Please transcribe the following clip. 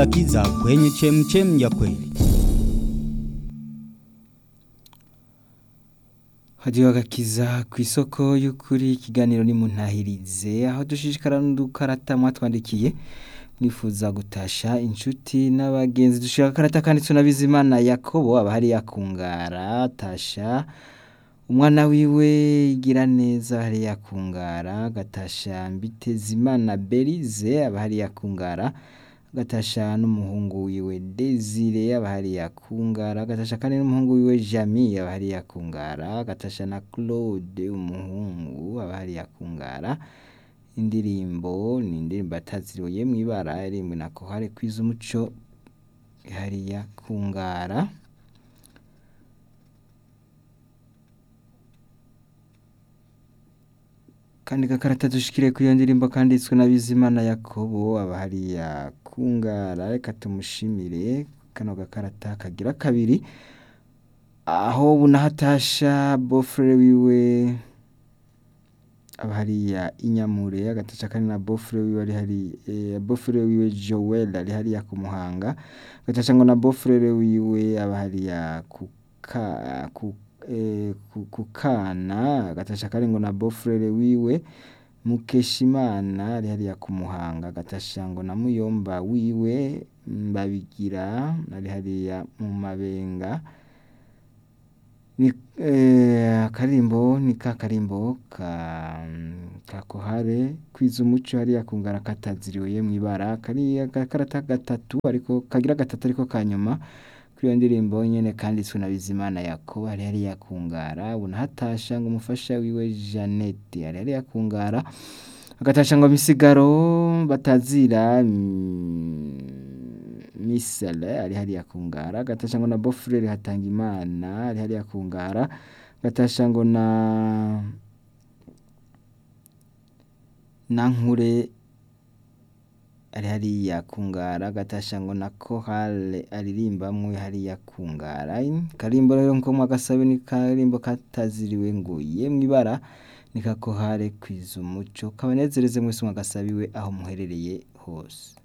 Akiza kwenye chemchem ya kweli. Hadiyo agakiza ku isoko y'ukuri ikiganiro ni muntahirize aho dushishikara n'udukarata mwatwandikiye mwifuza gutasha inshuti n'abagenzi dushika akarata kanditswe na Bizimana Yakobo aba hari yakungara tasha umwana wiwe igira neza hari yakungara gatasha Mbitezimana Berize aba hari yakungara gatasha n'umuhungu wiwe Desire aba hari yakungara gatasha kandi n'umuhungu wiwe Jami aba hari yakungara gatasha na Claude umuhungu aba hari yakungara indirimbo ni indirimbo ataziriwe mw'ibara irimbwe na Kohare kwiza umuco hari yakungara kandi gakarata dushikire kuri iyo ndirimbo kanditswe na Bizimana Yakobo aba hari yakungara reka tumushimire kano gakarata kagira kabiri aho bunahatasha bofre wiwe aba hariya inyamure agatasha kandi na bofre wiwe ari hari eh, bofre wiwe Joel ari hariya ku Muhanga agatasha ngo na bofre wiwe aba hariya kuka ku eh, ku- kukana agatasha kandi ngo na bofre wiwe Mukeshimana ari hariya ku Muhanga agatasha ngo na muyomba wiwe Mbabigira ari hariya mu Mabenga ni eh, akarimbo ni ka karimbo ka ka kohare kwiza umuco hariya kungara kataziriwe mw'ibara kari agakarata gatatu ariko kagira gatatu ariko kanyuma kuri iyo ndirimbo nyene kanditswe na Bizimana Yakobo hari hariya kungara bunahatasha ngo umufasha wiwe Jeannette ari hariya kungara agatasha ngo misigaro batazira mm, misale ari hariya kungara agatasha ngo na bofrere hatanga imana ari hariya kungara agatasha ngo na nankure ari hariya kungara agatasha ngo na kohale aririmbamwe hariya kungara karimbo rero nko mwagasabe ni karimbo kataziriwe ngo yemwe ibara ni kakohare kwiza umuco kabanezereze mwese mwagasabiwe aho muherereye hose